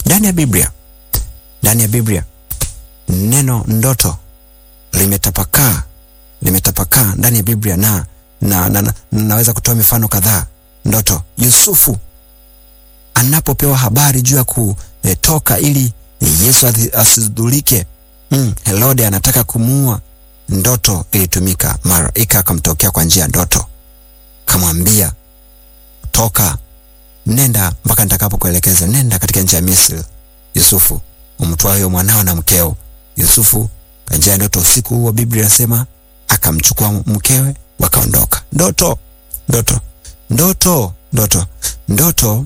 ndani ya Biblia, ndani ya Biblia neno ndoto limetapakaa, limetapakaa ndani ya Biblia na, na, na, na naweza kutoa mifano kadhaa. Ndoto Yusufu anapopewa habari juu ya kutoka ili Yesu asidhulike, mm, Herode anataka kumuua, ndoto ilitumika. Malaika akamtokea kwa njia ya ndoto, kamwambia toka, nenda mpaka nitakapokuelekeza, nenda katika nchi ya Misri. Yusufu umtwaa huyo mwanao na mkeo. Yusufu kwa njia ya ndoto, usiku huo Biblia inasema akamchukua mkewe, wakaondoka. Ndoto, ndoto, ndoto, ndoto, ndoto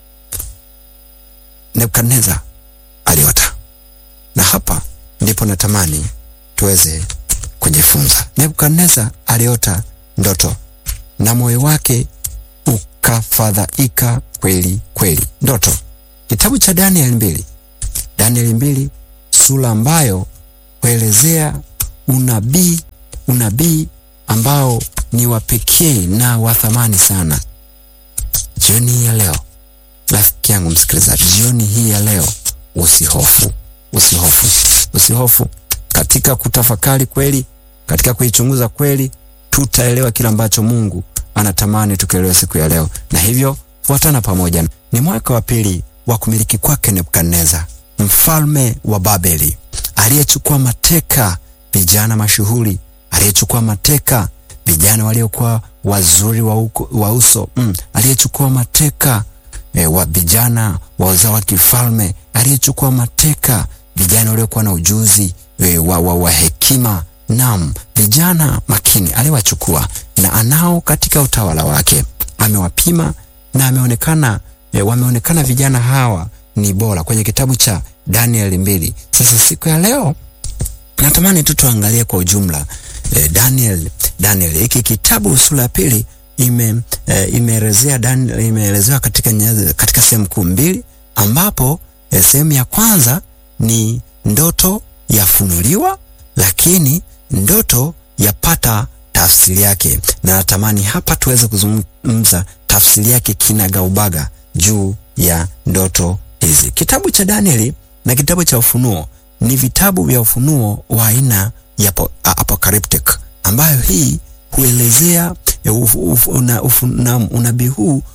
Nebukadneza aliota, na hapa ndipo natamani tuweze kujifunza. Nebukadneza aliota ndoto na moyo wake ukafadhaika kweli kweli. Ndoto, kitabu cha Danieli mbili, Danieli mbili sura ambayo kuelezea unabii, unabii ambao ni wa pekee na wa thamani sana. Jioni hii ya leo rafiki yangu msikilizaji, jioni hii ya leo usihofu, usihofu, usihofu. Katika kutafakari kweli, katika kuichunguza kweli, tutaelewa kila ambacho Mungu anatamani tukielewa siku ya leo, na hivyo fuatana pamoja. Ni mwaka wa pili wa kumiliki kwake Nebukadneza, mfalme wa Babeli, aliyechukua mateka vijana mashuhuri, aliyechukua mateka vijana waliokuwa wazuri wa, uko, wa uso mm, aliyechukua mateka E, wa vijana wa uzao wa kifalme aliyechukua mateka vijana waliokuwa na ujuzi e, wa, wa, wa hekima. Naam, vijana makini aliwachukua na anao katika utawala wake, amewapima na ameonekana e, wameonekana vijana hawa ni bora kwenye kitabu cha Danieli mbili. Sasa siku ya leo natamani tu tuangalie kwa ujumla e, Daniel Daniel hiki kitabu sura ya pili ime e, imeelezea imeelezewa katika katika sehemu kuu mbili, ambapo e, sehemu ya kwanza ni ndoto yafunuliwa, lakini ndoto yapata tafsiri yake, na natamani hapa tuweze kuzungumza tafsiri yake kinagaubaga juu ya ndoto hizi. Kitabu cha Danieli na kitabu cha Ufunuo ni vitabu vya ufunuo wa aina ya apocalyptic, ambayo hii huelezea unabii una huu